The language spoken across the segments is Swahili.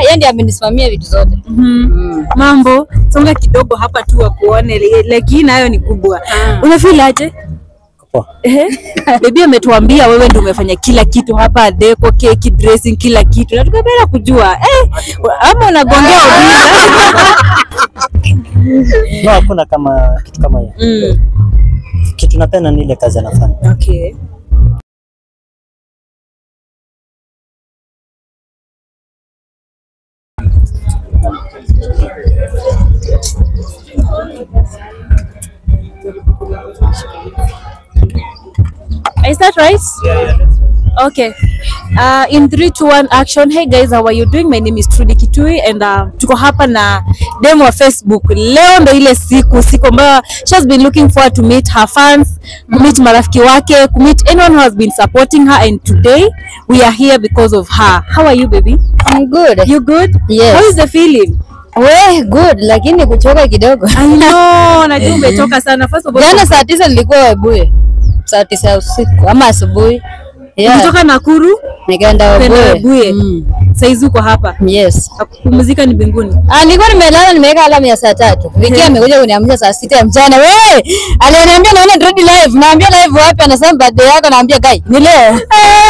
yeye ndiye amenisimamia vitu zote. Mhm. Mambo, songa kidogo hapa tu wakuone, li- like hii nayo ni kubwa. Unafeel aje? Poa. Ehe. Baby ametuambia wewe ndio umefanya kila kitu hapa, deco, keki, dressing, kila kitu. Na tukapenda kujua eh, ama unagongea Obina? No, hakuna kama kitu kama hiyo. Mm. Kitu napenda ni ile kazi anafanya. Okay. Is that right? Okay. Uh, in 3 2 1 action. Hey guys, how are you doing? My name is Trudy Kitui and uh, tuko hapa na demo wa Facebook. Leo ndo ile siku siku ambayo she has been looking forward to meet her fans, to meet marafiki wake, to meet anyone who has been supporting her and today we are here because of her. How are you baby? I'm good. You good? Yes. How is the feeling? We good, lakini kuchoka kidogo. I know, najua umetoka sana. First of all, Jana saa tisa nilikuwa Webuye, saa tisa ya usiku ama asubuhi. Yeah. kutoka Nakuru Nikaenda kwenda Webuye. Webuye. Mm. Saizi uko hapa. Yes. Kupumzika ni mbinguni. Ah, nilikuwa nimelala nimeweka alamu ya saa tatu. Viki amekuja kuniamsha saa sita ya mchana. We, aliniambia naona Dread live. Naambia live wapi? Anasema birthday yako. Naambia kai, ni leo.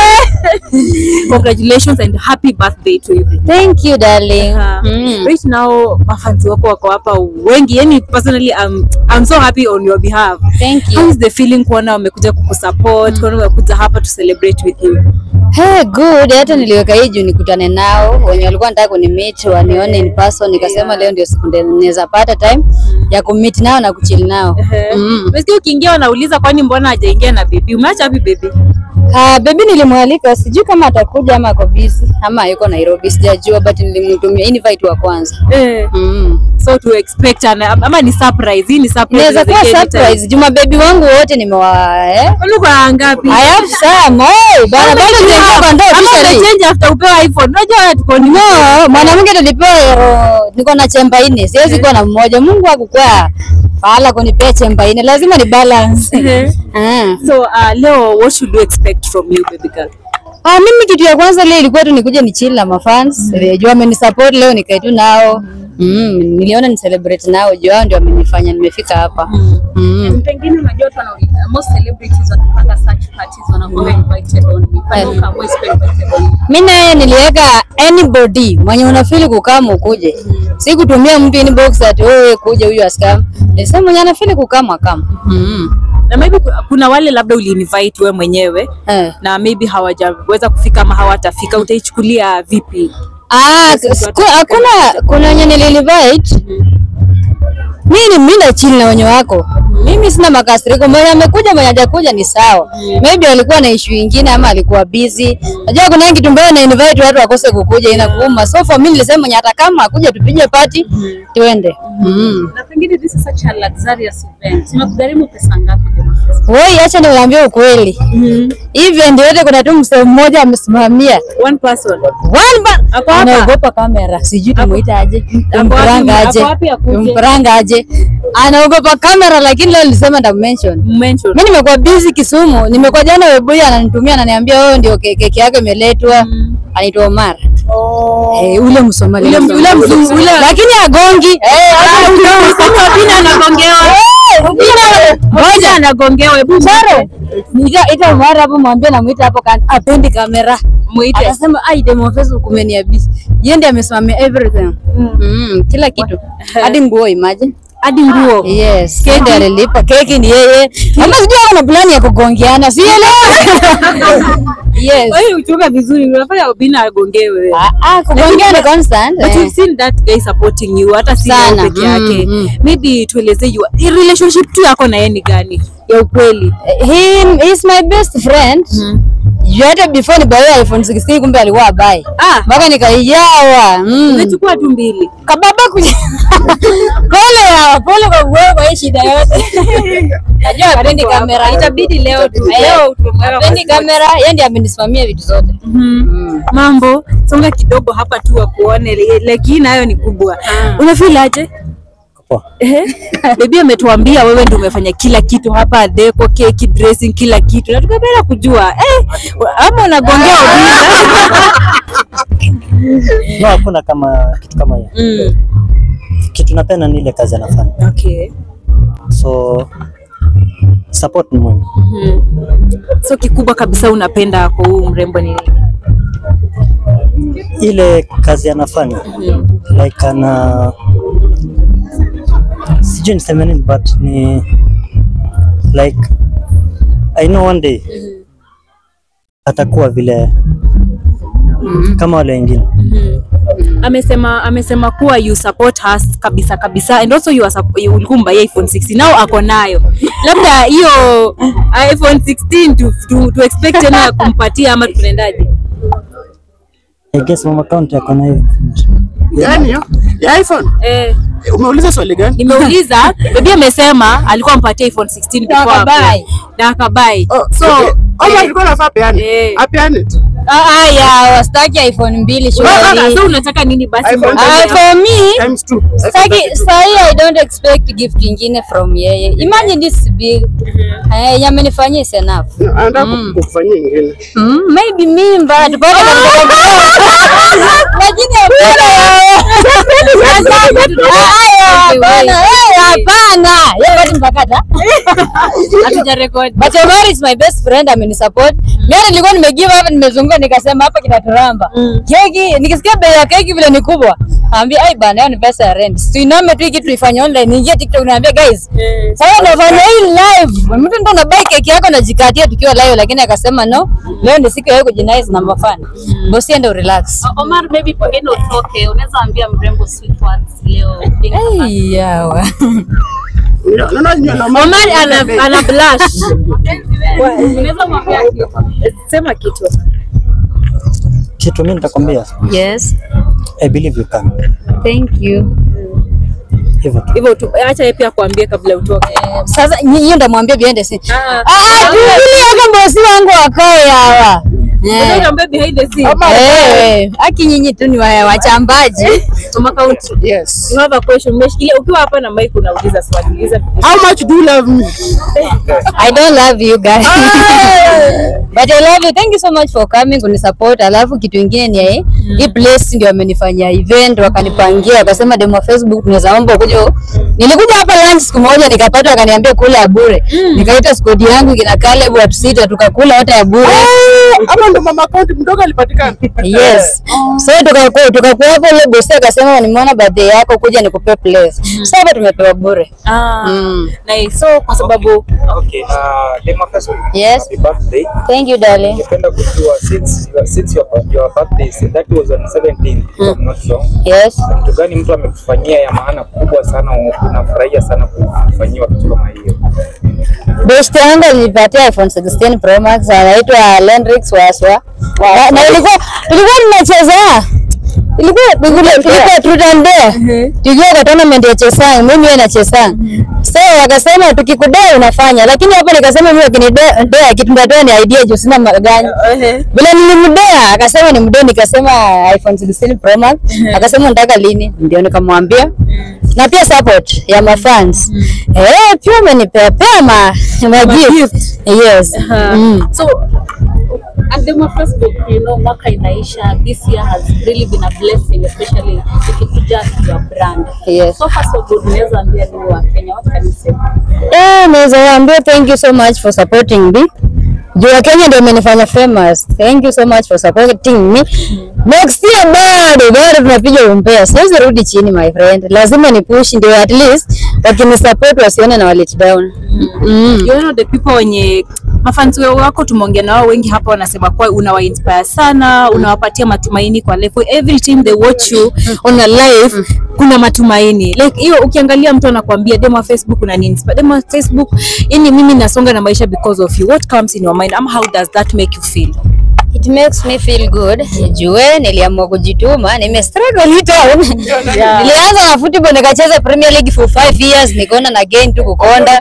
Congratulations and happy birthday to you. Thank you darling. Uh, Mm. Right now mafanzi wako wako hapa wengi, yani personally I'm, I'm so happy on your behalf. Thank How you. is the feeling kuona wamekuja kukusupport, kuona wamekuja hapa to celebrate with you? Hey, good. Hata niliweka hii juu nikutane nao wenye walikuwa nataka kunimeet wanione in person. Nikasema leo ndio siku ndio naweza pata time ya kumeet nao na kuchill nao. Mm. Umesikia ukiingia wanauliza kwani mbona hajaingia na baby? Umeacha wapi baby? Ah, baby nilimwalika, sijui kama atakuja ama ako busy ama yuko Nairobi, sijajua but nilimtumia invite wa kwanza. Eh, Mm. so to expect an, ama ni surprise. Hii ni surprise. Inaweza kuwa inaweza anytime. surprise. Juma baby wangu wote nimewa eh? Kwani uko na ngapi? I have some. Hey, bana bado sijaingia kwa ndoa Ama officially. umechange after upewa iPhone. Unajua watu tuko ni No, mwanamke tulipewa euro, niko na chemba nne, siwezi kuwa na mmoja. Mungu hakukua fahala kunipea chemba nne, lazima ni balance. Eh. Ah. So uh, leo what should we expect from you baby girl? Ah, mimi kitu ya kwanza leo ilikuwa tu nikuje ni chill na mafans. Mm. Jua amenisupport leo nikae tu nao. Mm, niliona ni celebrate nao, juu hao ndio amenifanya nimefika hapa. Mm. Pengine unajua watu wanauliza most celebrities wakipanga such parties wanakuwa invited on me. Panuka always invited on me. Mimi naye niliweka anybody mwenye unafili kukaa ukuje. Si kutumia mtu inbox ati wewe kuja huyu askam. Nilisema mwenye anafili kukaa akam. Mm. Na maybe ku- kuna wale labda uliinvite wewe mwenyewe Eh. na maybe hawajaweza kufika ama hawatafika, utaichukulia vipi? Ah, siku- hakuna kuna wenye nililivite. Mimi ni mimi na chill na wenye wako. Mimi sina makasiriko. Mwenye amekuja mwenye hajakuja ni sawa. Maybe alikuwa na issue nyingine ama alikuwa busy. Unajua kuna kitu mbaya na invite watu wakose kukuja inakuuma. So for me nilisema mwenye hata kama akuja tupige party tuende. Mm. Na pengine this is such a luxurious event. Imekugharimu pesa ngapi Dema? Wewe acha niwaambie ukweli. Event yote kuna tu msee mmoja amesimamia. One person. One ba Ako hapa? anaogopa kamera, sijui tumuita aje, wapi? tumpranga aje, Ako wapi akuje? tumpranga aje, anaogopa kamera, lakini leo nilisema nda mention. Mention. Mimi nimekuwa busy Kisumu, nimekuwa jana Webuye ananitumia ananiambia wewe ndio ke- keki yake imeletwa, anaitwa Omar. Eh, ule Msomali. Ule- ule mzungu, ule- lakini agongi. Eh, hata Sasa Obina anagongewa. Obina anagongewa. Hebu Sare. Nika ita Omar hapo mwambie namuita hapo kan apendi kamera. muite. Akasema ai demo Facebook umeniabisi. Yeye ndiye amesimamia everything. Mm, kila kitu. Hadi nguo imagine. Hadi nguo. Yes, keki ndiye alilipa. Keki ni yeye. Ama sijui ana plani ya kugongeana. Sielewi. Yes. Wewe uchoka vizuri, unafanya Obina agongewe. Ah, ah, kugongea ni constant. But eh. we've seen that guy supporting you hata si Sana. yeye peke yake. Mm, mm. Maybe tueleze you relationship tu yako na yeye ni gani ya ukweli? He is my best friend. Juu hata before ni buy iPhone 16 kumbe alikuwa buy. Ah, Mpaka nikaijawa. Mm. umechukua tu mbili. kababa kuja pole ya pole kwa wewe kwa hii shida yote najua apendi kamera Itabidi leo tu. Eh, Leo tumweka apendi kwa kamera yeye ndiye amenisimamia vitu zote Mhm. Mambo, songa kidogo hapa tu wakuone, li- like hii nayo ni kubwa. Unafeel aje? poa. Ehe. Baby ametuambia wewe ndio umefanya kila kitu hapa, deco, keki, dressing, kila kitu, na tukapenda kujua eh, ama unagongea Obinna? No, hakuna kama kitu kama hiyo. mm. Kitu napenda ni ile kazi anafanya, Okay. so support ni muhimu. Mm. So kikubwa kabisa unapenda kwa huu mrembo ni nini? Ile kazi anafanya like ana sijui niseme nini but ni like I know one day atakuwa vile kama wale wengine. amesema amesema kuwa you support us kabisa kabisa and also you are sup- you ulikuwa umbuy iPhone 16 now ako nayo labda hiyo iPhone 16 tu, tu, tu expect tena ya kumpatia ama tunaendaje I guess mama account yako na hiyo information. Gani hiyo? Ya iPhone? eh Eh, Umeuliza swali gani? nimeuliza baby amesema alikuwa ampatia iPhone 16 before akabuy. hapo. na akabai Oh, so okay. Oma eh, alikuwa anafaa peane. Eh. Apeane tu. Haya, wastaki iPhone mbili sasa surely. so unataka nini basi iPhone mbona- Ah, for me Times two. Saki, sahi I don't expect gift ingine from yeye. Imagine this big. Eh, yamenifanyia is enough. Anataka kukufanyia ingine. Mm, maybe mimba tupate katika Lakini hapana. Haya, hapana. Eh, hapana. Yeye bado mpakata. hatujarekodi But Omar is my best friend amenisupport. Mimi nilikuwa nimegive hapa nimezunguka nikasema hapa kinaturamba. Keki nikisikia bei ya keki vile ni kubwa. Naambia ai bana hiyo ni pesa ya rent. Tuiname tu hii kitu ifanye online. Niingie TikTok naambia guys. Sasa nafanya hii live. Mtu ndo unabai keki yako najikatia tukiwa live lakini akasema no. Leo ndio siku ya kujinaize na mafani. Bosi ende relax. Omar, maybe pengine utoke, unaweza ambia mrembo sweet words leo. Ai yawa. Unaona nyinyi na mama. Omar ana, ana blush Unaweza mwambia kitu. sema kitu Kitu mimi nitakwambia, Yes. I believe you can. Thank you. Hivyo tu. hivyo tu acha yeye pia kuambia kabla utoke Sasa nyi- hiyo ndamwambia biende si. Ah. Ah, tu ili hata bosi wangu wakae hawa. Eh. Unaambia behind the scene Eh, aki nyinyi tu ni wa- wachambaji. Mama County Yes. you have a question umeshikilia ukiwa hapa na mic unauliza swali uliza How much do you love me? I don't love you guys. But I love you. Thank you so much for coming kunisupport. Alafu kitu ingine ni hii hii place ndio amenifanyia event wakanipangia wakasema demo wa Facebook tunaweza omba ukuje. Nilikuja hapa lunch siku moja nikapata wakaniambia kula ya bure. Nikaita squad yangu kina Caleb watu sita tukakula wote ya bure. Ama ndo mama account mdogo alipatikana. Yes. So tukakuwa tukakuwa hapo ile bosi akasema nimeona birthday yako kuja nikupe place. So hapa tumepewa bure. ah Mm. na so kwa sababu Okay, uh, Dema Facebook. Yes. Happy birthday. Thank you darling. Ningependa kujua since your, since your, your birthday so that was on 17th if I'm not wrong. Yes. Kitu gani mtu amekufanyia ya maana kubwa sana unafurahia sana kufanyiwa kitu kama hiyo? Best yangu alinipatia iPhone 16 Pro Max anaitwa Lendrix Waswa. Na- Na ilikuwa ilikuwa tunacheza. Ilikuwa ilikuwa ilikuwa truth and dare. Tukiwa kwa tournament ya Chesang, mimi yeye na Chesang. So wakasema tukikudai unafanya, lakini hapo nikasema mimi akinidai kitu nitatoa ni idea juu sina magani. Vile nilimdea akasema ni mdee, nikasema iPhone 16 Pro Max. Akasema nataka lini? Ndio nikamwambia. Na pia support ya mafans. Eh, pia amenipea pea ma, ma gift. Yes. Mm. So, at Demo Facebook, you know, mwaka inaisha, this year has really been a blessing, especially ikikuja to your brand. Yes. So far so good, unaweza ambia ni wa Kenya, what can you say? Eh, naweza waambia thank you so much for supporting me. Juu ya Kenya ndio imenifanya famous. Thank you so much for supporting me. Next year bado bado tunapiga umpea. Siwezi rudi chini my friend. Lazima ni push ndio at least wakinisupport wasione na walet down. Mm. you know the people wenye mafanzi wako tumeongea na wao wengi hapa wanasema kuwa unawa inspire sana unawapatia matumaini kwa level every time they watch you on a live kuna matumaini like hiyo ukiangalia mtu anakuambia demo wa facebook unani inspire demo wa facebook yani mimi nasonga na maisha because of you what comes in your mind ama how does that make you feel It makes me feel good. Jue niliamua kujituma, nime struggle hii town. Nilianza na football nikacheza Premier League for 5 years, nikaona na gain tu kukonda.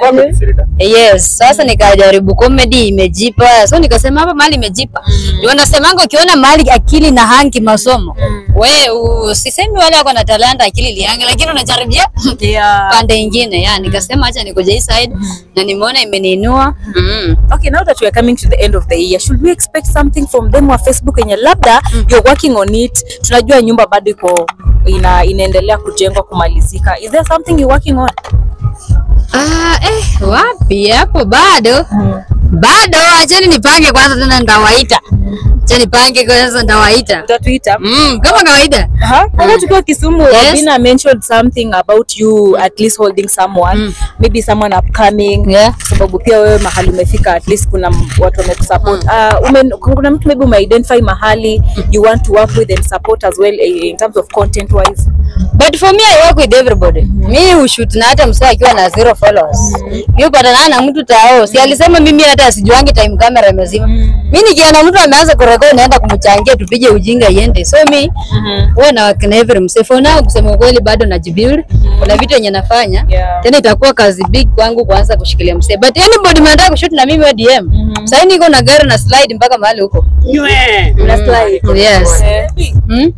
Yes, sasa nikajaribu comedy imejipa. So nikasema hapa mahali imejipa. Ndio nasemanga ukiona mahali akili na hangi masomo. we usisemi wale wako na talanta akili liange, lakini unajaribia Yeah. pande ingine. Ya nikasema acha nikuja hii side na nimeona imeniinua. Mm. Okay, now that we are coming to the end of the year, should we expect something from them wa Facebook yenye labda you're working on it? Tunajua nyumba bado iko ina, inaendelea kujengwa kumalizika. Is there something you're working on? Ah, eh, wapi hapo bado bado, achani nipange kwanza, tena ndawaita. Acha nipange kwanza, ndawaita Utatuita? mm, kama kawaida. Aha. Kama tukiwa Kisumu, Yes. Obina mentioned something about you at least holding someone, maybe someone upcoming. Yeah. Kwa sababu pia wewe mahali umefika at least kuna m- watu wamekusupport. Uh, ume, kuna mtu maybe umeidentify mahali you want to work with and support as well eh, in terms of content wise. But for me I work with everybody. Mi hushoot na hata msee akiwa na zero followers. Mi hupatana na mtu tao. Si alisema mimi hata asijuangi time camera imezima. Mi nikiona mtu ameanza kurekodi naenda kumchangia tupige ujinga iende. So mi huwa na work na every msee. For now kusema ukweli bado najibuild. Kuna vitu yenye nafanya. Yeah. Tena itakuwa kazi big kwangu kuanza kushikilia msee. But anybody mnataka kushoot na mimi wa DM. Sasa niko na gari na slide mpaka mahali huko. Nywe. Yes. Hmm?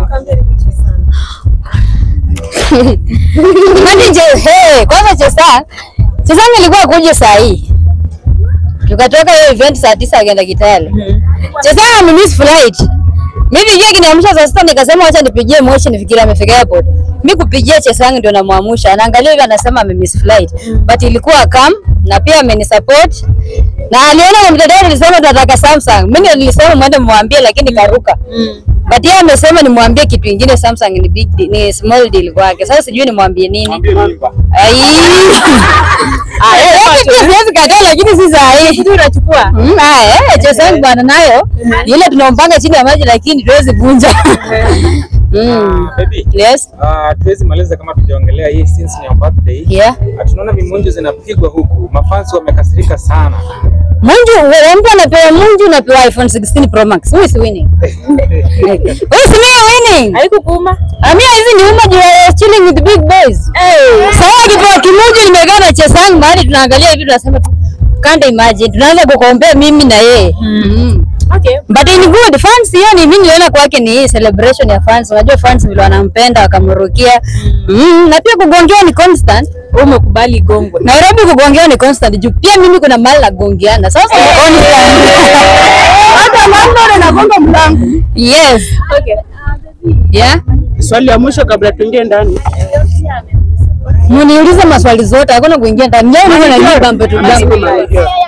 Imagine je, hey, kwanza Chesa, Chesa nilikuwa kuja saa hii. Tukatoka hiyo event saa tisa akaenda Kitale. Chesa amemiss flight. Mimi yeye kiniamsha saa sita nikasema acha nipigie Moshi nifikirie amefika airport. Mimi kupigia Chesa yangu ndio namuamsha. Anaangalia hivi anasema amemiss flight. But ilikuwa calm na pia amenisupport. Na aliona kwa mtandao nilisema tunataka Samsung. Mimi ndio nilisema mwende mwambie lakini karuka. But yeye amesema nimwambie kitu kingine Samsung ni big deal, ni small deal kwake. Sasa sijui nimwambie nini. Ai. Ah, eh, eh, pia siwezi kataa lakini si saa hii. Sijui unachukua. Mm, ah, eh, Chesang bwana nayo. Ni ile tunampanga chini ya maji lakini tuwezi vunja. Mm. Baby, Yes. ah, tuwezi maliza kama tujaongelea hii since ni your birthday. Yeah. Ah, Tunaona vimunju zinapigwa huku, mafansi wamekasirika sana. Munju, wewe mtu anapewa Munju unapewa iPhone 16 Pro Max. Who is winning? Who is me winning? Haikukuuma? Amia hizi ni uma juu ya chilling with big boys. Sasa kipoa kimoja nimekaa na Chesang mahali tunaangalia hivi tunasema tu can't imagine. Tunaanza kukompea mimi na yeye. Mm. Okay. But in good fans hiyo ni mimi niliona kwake ni hii celebration ya fans. Unajua fans vile wanampenda wakamrukia. Mm. Na pia kugongewa ni constant. Wewe umekubali gongwe. Nairobi kugongewa ni constant. Juu pia mimi kuna mahali nagongeana. Sasa ni constant. Hata landlord anagonga mlango. Yes. Okay. Yeah. Swali la mwisho kabla tuingie ndani. Muniulize maswali zote, hakuna kuingia ndani. Leo niko na nyumba bambe tu bambe.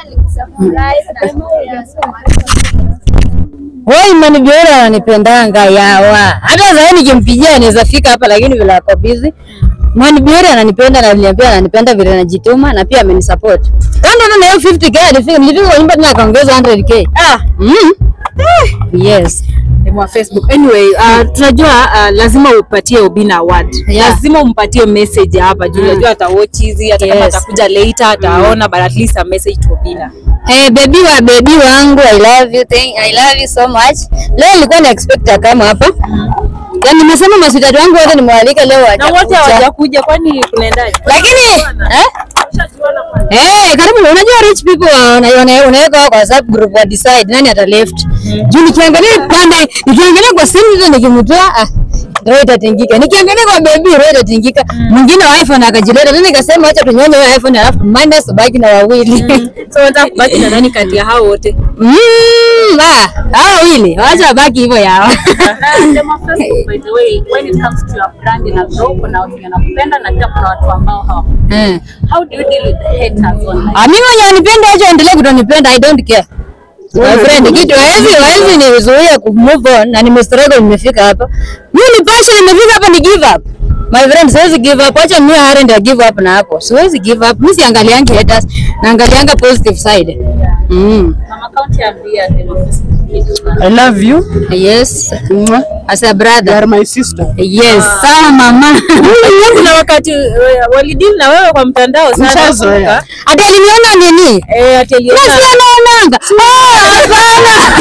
Wewe Imani Biora ananipendanga yawa. Hata sasa nikimpigia anaweza fika hapa lakini vile ako busy. Imani Biora ananipenda na aliniambia ananipenda vile najituma na pia amenisupport. Kando na hiyo 50k alifika nilifika kwa nyumba tena akaongeza 100k. Ah, Mm. Yes. mwa Facebook. Anyway, uh, tunajua uh, lazima upatie Obina award. Yeah. Lazima umpatie message hapa juu unajua atawatch hizi hata kama Yes. atakuja later ataona but at least a message to Obina. Hey, baby wa baby wangu I love you thank, I love you so much. Leo nilikuwa na expect kama hapa. Yaani nimesema maswitati wangu wote nimewalika leo Na wote hawajakuja. hawajakuja kwani kunaendaje? Lakini eh? Eh, karibu unajua rich people wana- wana- unaweka kwa WhatsApp group wa decide nani ata left. Juu nikiangalia pande nikiangalia kwa simu hizo nikimtoa ah roho itatingika. Nikiangalia kwa baby roho itatingika. Mwingine wa iPhone akajileta. Mimi nikasema acha tunyonye hiyo iPhone alafu minus baki na wawili. So unataka kubaki na nani kati ya hao wote? Mm, ah, hao wawili wacha wabaki hivyo yao. Sema Facebook by the way, when it comes to your brand na grow, kuna watu wanakupenda na pia kuna watu ambao hawakupenda. Eh. How do you deal with the haters online? Ah, mimi mwenye anipenda acha endelee kutonipenda, I don't care. My friend, kitu hawezi hawezi nizuia ku move on na nimestruggle nimefika hapa. Mimi ni passion nimefika hapa ni give up. My friend, siwezi give up. Acha niwe hard ndio give up na hapo. Siwezi give up. Mimi siangaliangi haters, naangalianga positive side. Mm. Mama County ambia Demo Facebook kitu. I love you. Yes. Mwah. As a You brother. are my sister. Yes. Sawa mama. Kuna wakati eh, walideal na wewe kwa mtandao sana. Mshazoea. nakumbuka. Ati aliniona nini? Eh, ati aliona- Basi anaonanga. Ah,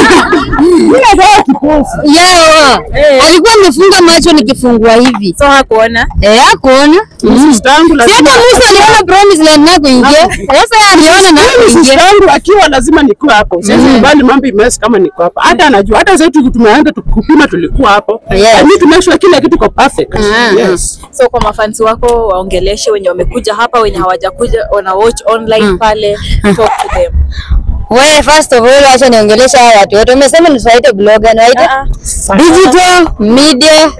hapana. Yao. Eh. Alikuwa amefunga macho nikifungua hivi. So hakuona. Eh, hakuona. Mm. Sister yangu Si lazima hata Musa aliona promise land na kuingia. Sasa yeye aliona na Mimi kuingia. sister yangu akiwa lazima nikuwe hapo. Siwezi kubali mambo imesi kama niko tuko hapa. Hata anajua hata sasa tuki- tumeenda tu- kupima tulikuwa hapo. Yes. I need to make sure kila kitu iko perfect. Mm. Yes. So kwa mafansi wako waongeleshe wenye wamekuja hapa, wenye hawajakuja wana watch online pale, talk to them. We, first of all, acha niongelesha hawa watu wote. Umesema nisiwaite blogger, niwaite Ah, digital media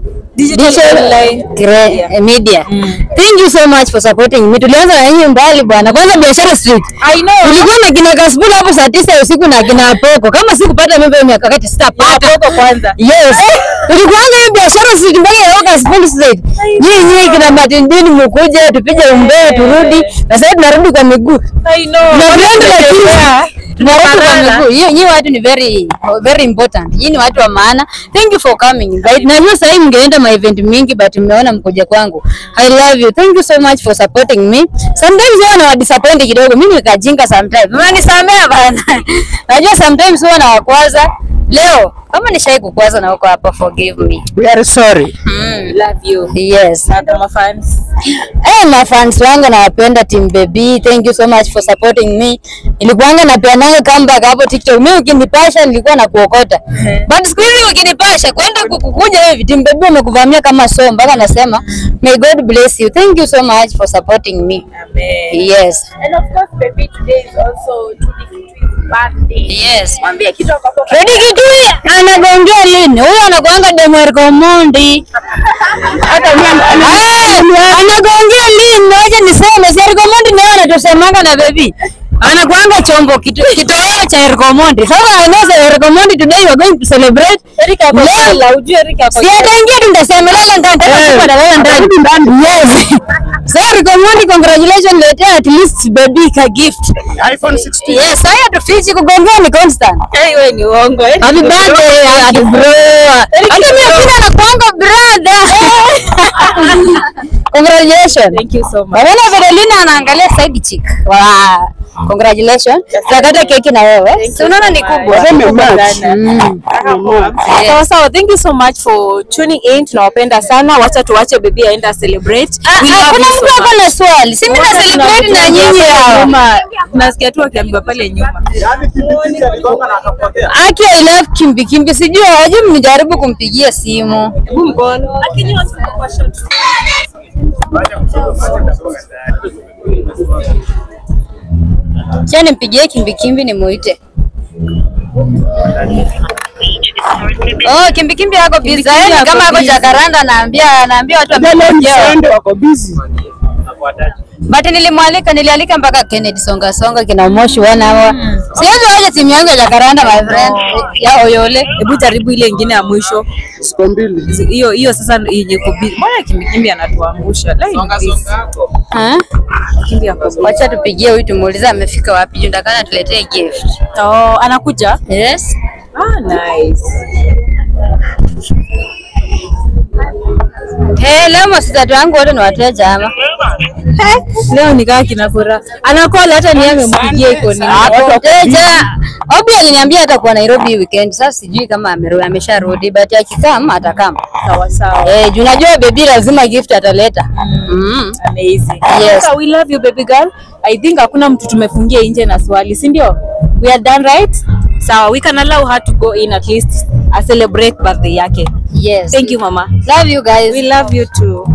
digital online. cre- Yeah. eh, media. Thank you so much for supporting me. Tulianza na nyinyi mbali bwana. Kwanza biashara street. I know. Tulikuwa na kina Kasbula hapo saa tisa ya usiku na kina Poko. Kama sikupata mimi hiyo miaka kati sitapata. Poko kwanza. Yes. Tulikuanga hiyo biashara street mpaka ya Kasbula street. Nyinyi nyinyi kina Matindini mkuje tupige umbea turudi. Na sasa tunarudi kwa miguu. I know. Na viatu lakini tunarudi kwa Tunafanana. miguu. Hiyo nyinyi watu ni very very important. Nyinyi ni watu wa maana. Thank you for coming. But najua sasa hivi mngeenda ma event mingi but mmeona mkuja kwangu. I love you. Thank you so much for supporting me. Sometimes huwa na disappoint kidogo. Mimi nikajinga sometimes. Mnanisamea bana. Najua sometimes huwa na wakwaza. Leo kama nishai kukwaza na uko hapa forgive me. We are sorry. Mm. Love you. Yes. Na kwa mafans. Eh, mafans wangu nawapenda Team Baby. Thank you so much for supporting me. Nilikuanga napeananga comeback hapo TikTok. Mimi ukinipasha nilikuwa na kuokota. But siku hizi ukinipasha kwenda kukukuja hivi Team Baby wamekuvamia kama so mpaka nasema may God bless you. Thank you so much for supporting me. Amen. Yes. And of course, baby, today is also Tudi Kitui's birthday. Yes. Mwambie kitu ambapo Freddy Kitui anagonjea lini? Huyo anakuanga demu ya Rikomondi. Hata mimi Ah, anagonjea lini? Wacha niseme si Rikomondi ndio anatusemanga na baby. Anakuanga chombo kitu kitoweo cha Rikomondi. Sasa I know say Rikomondi today we are going to celebrate. Erika ako Leo- sala, ujue Erika ako Si ataingia tu nitasema lala ndani tena siku analala ndani. Yes. So Rikomondi congratulations letea at least baby ka gift. iPhone 16. Yes, haya tufichi kugongea ni constant. Hey, wewe ni uongo. eh? Happy birthday, happy bro. Hata mimi pia nakuanga brother. Congratulations. Thank you so much. Naona Vedelina anaangalia side chick. Wow. Congratulations. Tutakata keki na wewe. Si unaona ni kubwa. Sema much. Mm. Sawa sawa, thank you so much for tuning in. Tunawapenda sana. Wacha tuache baby aenda celebrate. Ah, We ah, love Kuna you so mtu ako much. na swali. Si mimi na Wote celebrate na tunawapenda nyinyi pale hao. nyuma. Tunasikia tu akiambiwa pale nyuma. Aki I love Kimbi Kimbi. Sijui hawajui mnijaribu kumpigia simu. Hebu mkono. Lakini watu kwa short. Cha nimpigie Kimbi Kimbi nimuite. Oh, Kimbi Kimbi yako busy. Kimbi Yaani ako kama ako busy. Jakaranda anaambia anaambia watu Leo wamekuja. msende wako busy. But nilimwalika nilialika mpaka Kennedy Songa Songa kina Moshi wana hawa. Siwezi waje timu yangu ya Jakaranda my friend. Ya Oyole. Hebu jaribu ile ingine ya mwisho. Siku mbili. Zi- Hiyo hiyo sasa yenye kubi. Mbona kimbi kimbi anatuangusha? Lai ni busy. Ha? Kimbi ako busy. Wacha tupigie huyu tumuulize amefika wapi juu ndakana tuletee gift. Oh, anakuja? Yes. Ah, nice. Hey, leo masitatu wangu wote ni wateja ama? Leo nikaa kina furaha. Anakola hata ni amempigia iko nini. Wateja. Obi aliniambia atakuwa Nairobi hii weekend. Sasa sijui kama amerudi amesharudi but akikama atakama. Sawa sawa. Eh, juu unajua baby lazima gift ataleta. Mm. Amazing. Yes. So we love you baby girl. I think hakuna mtu tumefungia nje na swali, si ndio? We are done right? Sawa, we can allow her to go in at least a celebrate birthday yake. Yes. Thank you mama. Love you guys. We love you too.